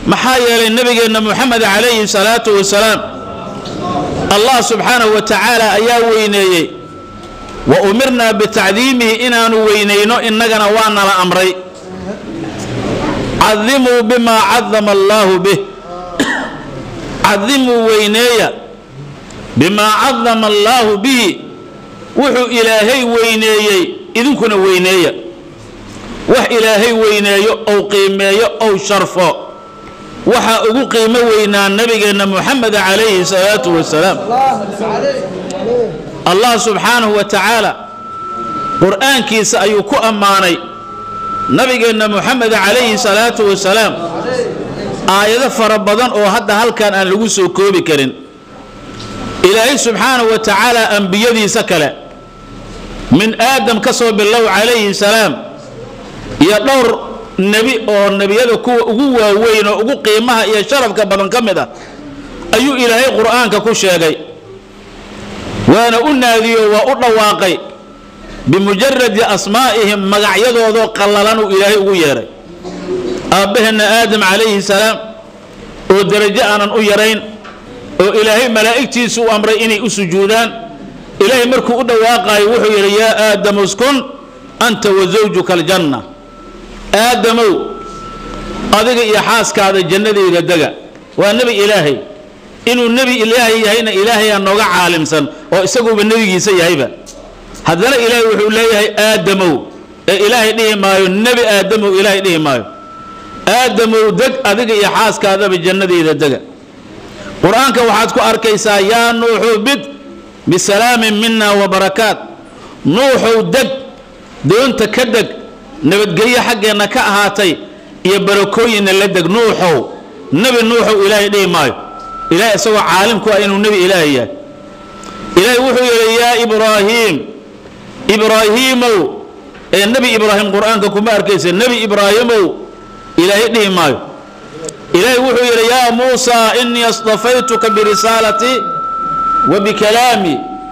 maxaa yeelay nebigeenna moxamed calayhi salaatu wasalaam allah subxaanahu wa tacaala ayaa weyneeyey wa umirnaa bitacdiimihi inaanu weynayno innagana waa nala amray cadimuu bimaa cadama allaahu bih cadimuu weyneeya bimaa cadama allaahu bihi wuxuu ilaahay weyneeyey idinkuna weyneeya wax ilaahay weyneeyo ou qiimeeyo ou sharfo waxaa ugu qiimo weynaa nabigeenna moxamed calayhi salaatu wasalaam allah subxaanahu wa tacaala qur'aankiisa ayuu ku ammaanay nabigeenna moxamed calayhi salaatu wasalaam aayado fara badan oo hadda halkan aan lagu soo koobi karin ilaahay subxaanahu wa tacaala ambiyadiisa kale min aadam ka soo bilow calayhi salaam iyo dhowr nebi oo nebiyada kuwa ugu waaweyn oo ugu qiimaha iyo sharafka badan ka mid ah ayuu ilaahay qur'aanka ku sheegay waana u naadiyo waa u dhawaaqay bimujaradi asmaa'ihim magacyadoodoo qallalanuu ilaahay ugu yeedhay aabbaheenna aadam calayhi salaam oo derajo aanan u yarayn oo ilaahay malaa'igtiisu u amray inay u sujuudaan ilaahay markuu u dhawaaqaayo wuxuu yidhi yaa aadamu uskun anta wa zawjuka aljanna aadamow adiga iyo xaaskaada jannadayda dega waa nebi ilaahay inuu nebi ilaahay yahayna ilaahayaa nooga caalimsan oo isaguuba nebigiisa yahayba haddana ilaahay wuxuu leeyahay aadamow ee ilaahay dhihi maayo nebi aadamow ilaahay dhihi maayo aadamow deg adiga iyo xaaskaadaba jannadayda dega qur-aanka waxaad ku arkaysaa yaa nuuxu bid bisalaamin mina wa barakaat nuuxow deg doonta ka deg nabadgelyo xaggeenna ka ahaatay iyo barakooyinna la deg nuuxow nebi nuuxow ilaahay dhihi maayo ilahay isagoo caalim ku ah inuu nebi ilaahay yahay ilaahay wuxuu yidhi yaa ibraahiim ibraahiimow ee nebi ibraahim qur-aanka kuma arkaysa nebi ibraahimow ilaahay dhihi maayo ilaahay wuxuu yidhi yaa muusaa inii astafaytuka birisaalati wa bikalaami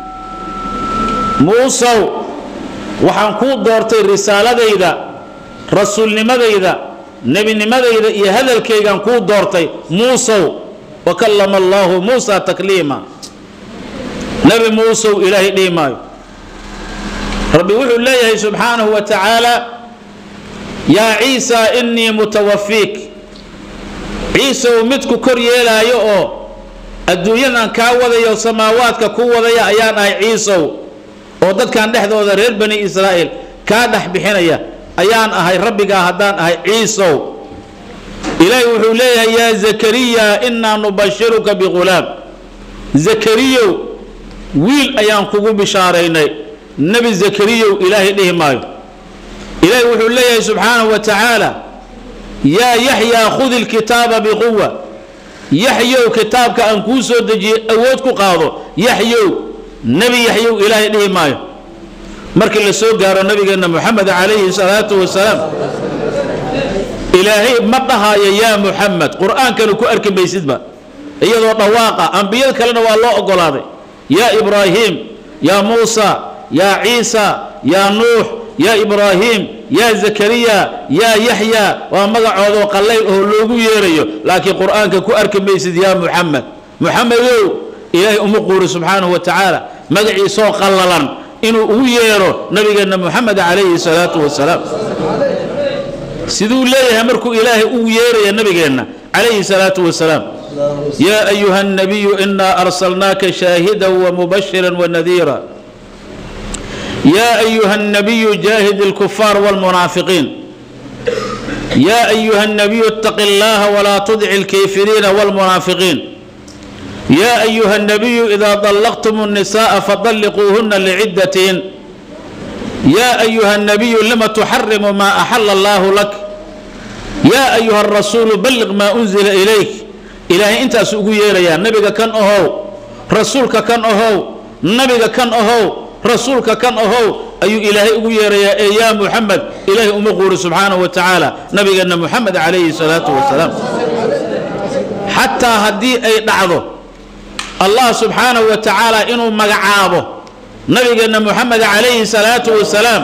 muusow waxaan kuu doortay risaaladayda rasuulnimadayda nebinimadayda iyo hadalkaygaan kuu doortay muusow wa kallama allaahu muusa takliima nebi muusow ilaahay dhihi maayo rabbi wuxuu leeyahay subxaanahu wa tacaala yaa ciisa inii mutawafiik ciisow midku kor yeelaayo oo adduunyadan kaa wadayo samaawaadka ku wadaya ayaan ahay ciisow oo dadkan dhexdooda reer bani israa'iil kaa dhex bixinaya ayaan ahay rabbigaa haddaan ahay ciisow ilaahay wuxuu leeyahay yaa zakariya innaa nubashiruka bighulaam zakariyow wiil ayaan kugu bishaaraynay nebi zakariyow ilaahay dhihi maayo ilaahay wuxuu leeyahay subxaanahu wa tacaala yaa yaxyaa khudi lkitaaba biquwa yaxyow kitaabka aan kuu soo dejiyey awood ku qaado yaxyow nebi yaxyow ilaahay dhihi maayo markii la soo gaaro nabigeenna moxamed calayhi salaatu wasalaam ilaahay ma dhahaayo yaa muxamed qur-aankana ku arki maysidba iyadoo dhawaaqa ambiyada kalena waa loo ogolaaday yaa ibraahiim yaa muusa yaa ciisa yaa nuux yaa ibraahiim yaa zakariya yaa yaxya waa magacoodoo qallayl oo loogu yeerayo laakiin qur-aanka ku arki maysid yaa muxamed muxamedow ilaahay uma quuri subxaanahu wa tacaala magaciisoo qallalan inuu ugu yeero nabigeenna moxamed calayhi salaatu wasalaam siduu leeyahay markuu ilaahay ugu yeeraya nabigeenna calayhi salaatu wasalaam yaa ayuha الnabiyu inaa arsalnaaka shaahida wamubashira wanadiira يا أيها النبي جاهد الكفار والمنافقين يا أيها النبي اتق الله ولا تطع الكافرين والمنافقين يا أيها النبي إذا طلقتم النساء فطلقوهن لعدتهن يا أيها النبي لم تحرم ما أحل الله لك يا أيها الرسول بلغ ما أنزل إليك إلهي أنت أسوق يا نبيك كان أهو رسولك كان أهو نبيك كان أهو rasuulka kan ahow ayuu ilaahay ugu yeerayaa ee yaa muxamed ilaahay uma quuri subxaanahu wa tacaala nabigeenna muxamed calayhi salaatu wasalaam xataa haddii ay dhacdo allah subxaanahu wa tacaala inuu magacaabo nabigeenna muxamed calayhi salaatu wasalaam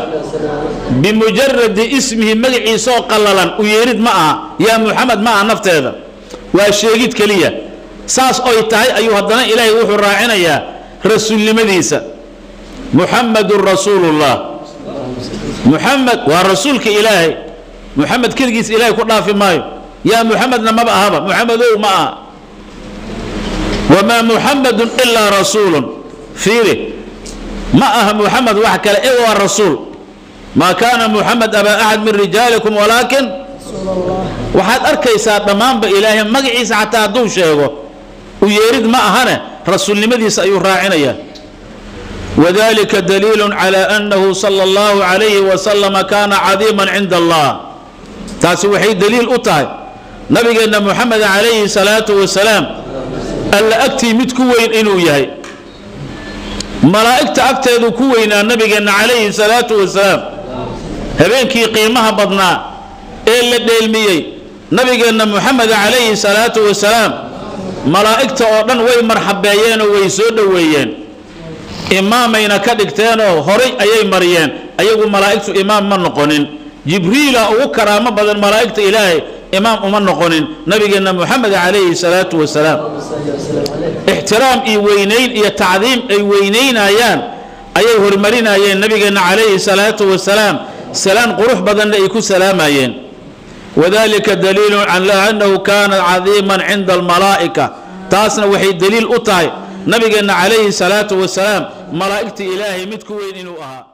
bimujaradi ismihi magaciisaoo qallalan u yeerid ma aha yaa muxamed ma aha nafteeda waa sheegid keliya saas oy tahay ayuu haddana ilaahay wuxuu raacinayaa rasuulnimadiisa muxamadun rasuulullah muxamed waa rasuulka ilaahay muxamed keligiis ilaahay ku dhaafi maayo yaa muxamedna maba ahaba muxamedow ma aha wamaa muxamedun ilaa rasuulun fiiri ma aha muxamed wax kale e waa rasuul maa kaana muxamed abaa axad min rijaalikum walaakin waxaad arkaysaa dhammaanba ilaahay magaciisa xataa hadduu sheego u yeerid ma ahane rasuulnimadiisa ayuu raacinayaa wadalika daliilu calى annahu sala اllahu calayhi wasalama kaana cadiiman cinda allah taasi waxay daliil u tahay nabigeenna moxamed calayhi salaatu wasalaam alla agtii mid ku weyn inuu yahay malaa'igta agteedu ku weynaa nabigeenna calayhi salaatu wasalaam habeenkii qiimaha badnaa ee la dheelmiyey nabigeenna moxamed calayhi salaatu wasalaam malaa'igta oo dhan way marxabeeyeenoo way soo dhoweeyeen imaamayna ka dhigteenoo horay ayay mariyeen ayagu malaa'igtu imaam ma noqonin jibriila ugu karaamo badan malaa'igta ilaahay imaam uma noqonin nabigeenna moxamed calayhi salaatu wasalaam ixtiraam iyo weynayn iyo tacdiim ay weynaynayaan ayay hormarinayeen nabigeenna calayhi salaatu wasalaam salaan qurux badanna ay ku salaamayeen wadalika daliilu calaa annahu kaana cadiiman cinda almalaa'ika taasna waxay daliil u tahay nabigeenna calayhi salaatu wasalaam malaa'igta ilaahay mid ku weyn inuu ahaa